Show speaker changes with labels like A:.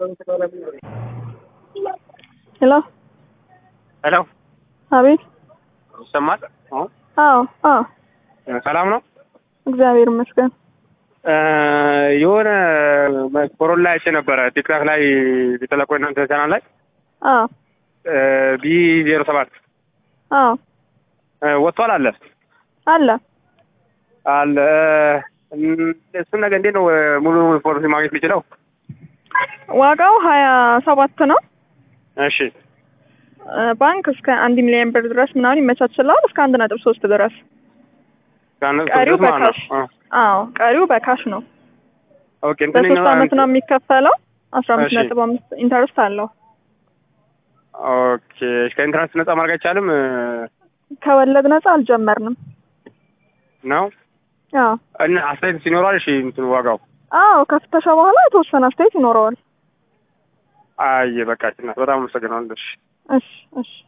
A: ሄሎ
B: ሄሎ
A: አቤት።
B: ይሰማል? አዎ።
A: አዎ አዎ፣
B: ሰላም ነው።
A: እግዚአብሔር ይመስገን።
B: የሆነ ኮሮላ አይቼ ነበረ ቲክታክ ላይ የተለቆ እናንተ ቻናል ላይ
A: አዎ
B: ቢ ዜሮ ሰባት
A: አዎ፣
B: ወጥቷል አለ
A: አለ።
B: አለ እሱን ነገር እንዴት ነው ሙሉ ኢንፎርሜሽን ማግኘት የሚችለው?
A: ዋጋው ሀያ ሰባት ነው።
B: እሺ
A: ባንክ እስከ አንድ ሚሊዮን ብር ድረስ ምናምን ይመቻችላል። እስከ አንድ ነጥብ ሶስት ድረስ ቀሪው በካሽ አዎ፣ ቀሪው በካሽ ነው።
B: ኦኬ እንትን
A: በሶስት አመት ነው የሚከፈለው። አስራ አምስት
B: እሺ።
A: ነጥብ አምስት ኢንተረስት አለው።
B: ኦኬ ከኢንትራንስ ነጻ ማድረግ አይቻልም
A: ከወለድ ነጻ አልጀመርንም።
B: ነው
A: አዎ
B: እና አስተያየት ሲኖረዋል። እሺ እንትን ዋጋው
A: አዎ፣ ከፍተሻ በኋላ የተወሰነ አስተያየት ይኖረዋል።
B: አይ በቃ እናት በጣም አመሰግናለሁ። እሺ
A: እሺ እሺ